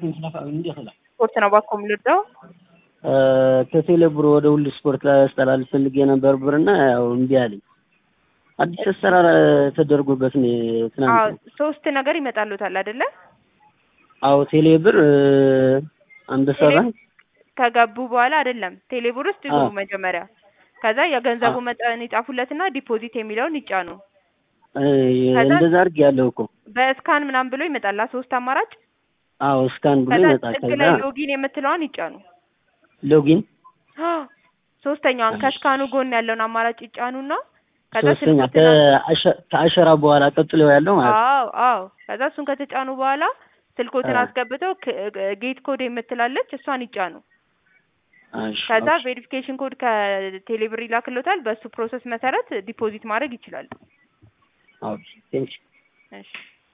ስፖርት ነው ባኮ የምልወደው ከቴሌ ብር ወደ ሁሉ ስፖርት ላስተላልፍ ፈልጌ ነበር ብርና ያው እምቢ አለኝ። አዲስ አሰራር ተደርጎበት ነው አዎ ትናንት። ሶስት ነገር ይመጣሉታል አይደለ? አዎ ቴሌ ብር አንበሳ ቴሌ- ባንክ ከገቡ በኋላ አይደለም ቴሌብር ውስጥ ይግቡ አዎ። መጀመሪያ። ከዛ የገንዘቡ አዎ። መጠን ይጻፉለትና ዲፖዚት የሚለውን ይጫኑ። እ፣ ከዛ- እንደዛ አድርግ ያለው እኮ በስካን ምናምን ብሎ ይመጣላ ሶስት አማራጭ። አዎ ስካን ብሎ ከዛ ይመጣል። ጥግ ከዛ ላይ ሎጊን የምትለዋን ይጫኑ። ሎጊን ሶስተኛዋን እሺ። ከስካኑ ጎን ያለውን አማራጭ ይጫኑና ከዛ ሶስተኛ ስልኮትን ከአሸ- ከአሸራ በኋላ ቀጥሎ ያለው ማለት ነው። አዎ አዎ። ከዛ እሱን ከተጫኑ በኋላ ስልኮትን አዎ። አስገብተው ጌት ኮድ የምትላለች እሷን ይጫኑ። እሺ፣ ከዛ ኦኬ። ቬሪፊኬሽን ኮድ ከቴሌብር ይላክሎታል። በሱ ፕሮሰስ መሰረት ዲፖዚት ማድረግ ይችላሉ። ኦኬ ቴንክ እሺ